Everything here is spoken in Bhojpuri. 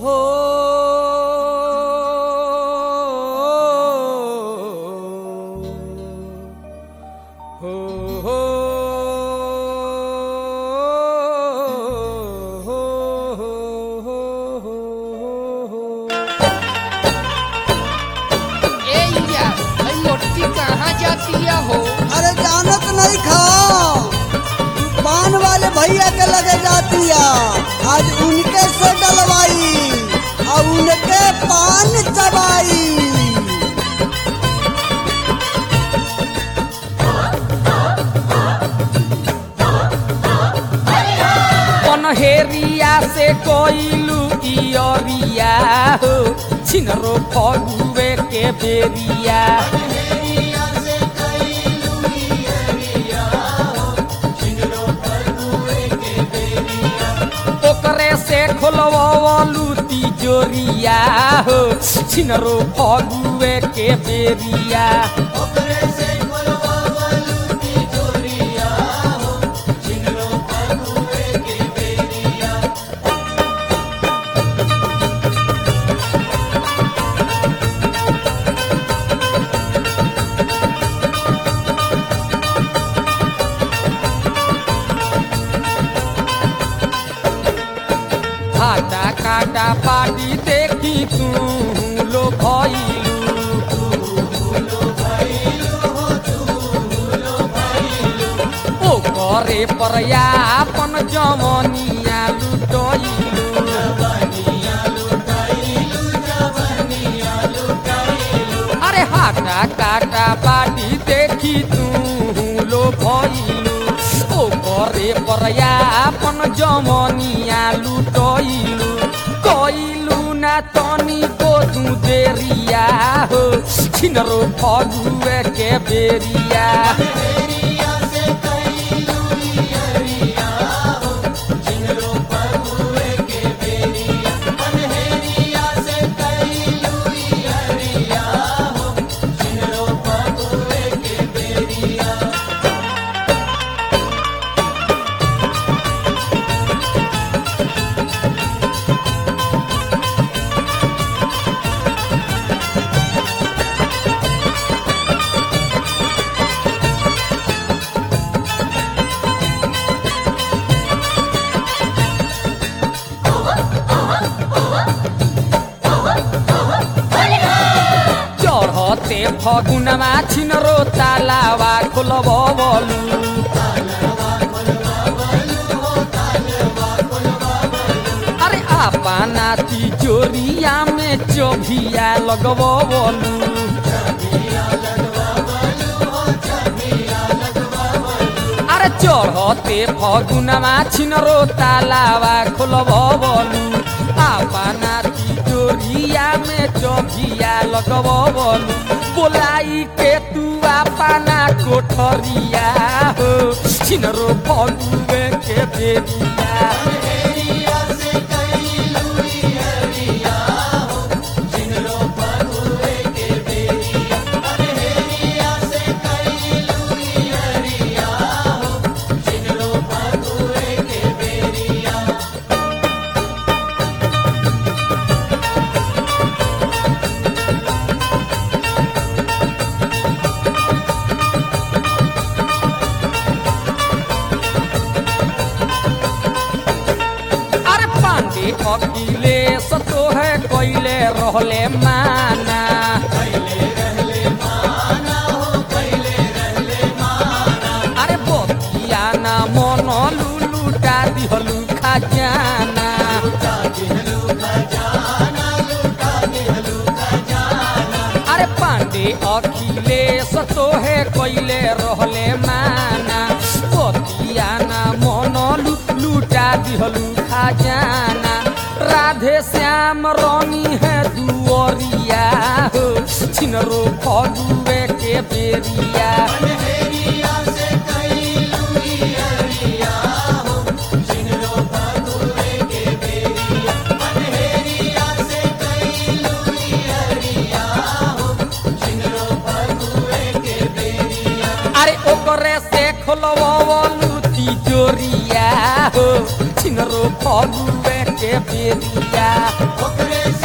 हो हो हो ए इंडिया भाई लोटकी कहाँ जाती है हो अरे जानत नहीं खा पान वाले भैया के लगे जाती है आज उनके से डलवाई और उनके पान चबाई पनहेरिया से कोइलू इयरिया हो छिनरो फगुए के बेरिया ओकरे से खोलवलू तिजोरिया हो छिनरो फगुए के बेरिया आटा काटा पाटी देखी तू लो भइलू ओ करे प्रयापन जमनिया लुटइलू अरे हाटा काटा पाटी देखी तू लो भइलू ओ करे प्रयापन जमनिया लुटइलू कइलू ना तनी को तू देरिया हो छिनरो फगुए के बेरिया चढ़ते फगुनमा छिनरो तालावा खोलबलू अरे आपना तिजोरिया में चोभिया लगबलू अरे चढ़ते फगुनमा छिनरो तालावा खोलबलू आपना तिजोरिया में चोभिया लगबलू बोलाई के तू आपना कोठरिया हो छिनरो फगुए के बेरिया अरे पांडे अकेले सतो है कोइले रहले माना अरे बतिया ना मन लुलुटा दिहलु खजाना अरे पांडे अखिले सतो है कोइले रहले माना बतिया ना मन लु- लुटा दिहलु खजाना राधे श्याम रानी है दुअरिया हो छिनरो फगुए के बेरिया अरे ओकरे से खोलवलू तिजोरिया हो छिन दिन रो फगुए के बेरिया ओकरे